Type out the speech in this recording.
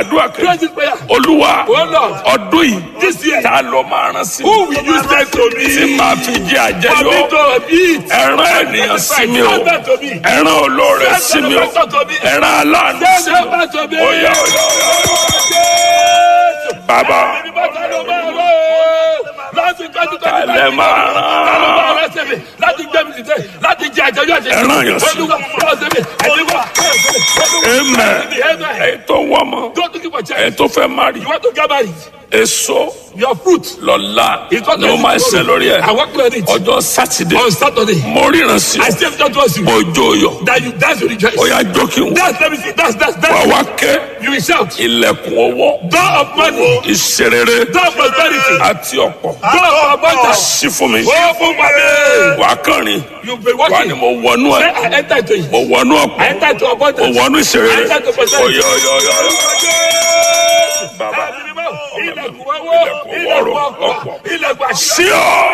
àdúrà Pray kejì this prayer. olúwa Oh Lord. ọdún yìí This year. ta ló máa rán sí Who will use them to me? tí màá fi jẹ For me àjẹyó to eat. ẹran ènìyàn sí mi o Send them to me. ẹran olóore sí mi o Send them to me. ẹran aláàánú Send sí mi them to me. o Oya, oya, oya. bàbá Kalẹ̀ máa rán. láti gbé mi dìde láti jẹ àjẹyọ àjẹyọ. Ẹran yàn sí. olúwa ọ̀sẹ̀ mi ẹ̀dínwó. amen Amen. èyí tó ń wọ́n mọ́ Don't think about èyí it. tó fẹ́ má rí You want to get married? èso Your fruit. lọ́la It's not ni ó máa ṣe lórí ẹ̀ I work on it. ọjọ́ sátidé On Saturday. mo ríran sí I still don't trust you. mo jó yọ That you dance with rejoice. ó yá jókè wò Dance, let me see. Dance, dance, wà dance. wá ké You will shout. ilẹ̀kùn owó Door of money. ìṣerere Door of prosperity. àti ọ̀pọ̀ Door of abundance. sí fún mi Oh, fún wa mi. wà á kànrin You've been wà ní watching. mo wọnú Say, ẹ̀ I enter into it. mo wọnú I ọ̀pọ̀ enter into mo abundance. wọnú ìṣerere I enter into prosperity. oyè oyè oyè oyè bàbá Ilẹ̀kùn owó, ilẹ̀kùn ọ̀pọ̀, ilẹ̀kùn àṣírí. sí ọ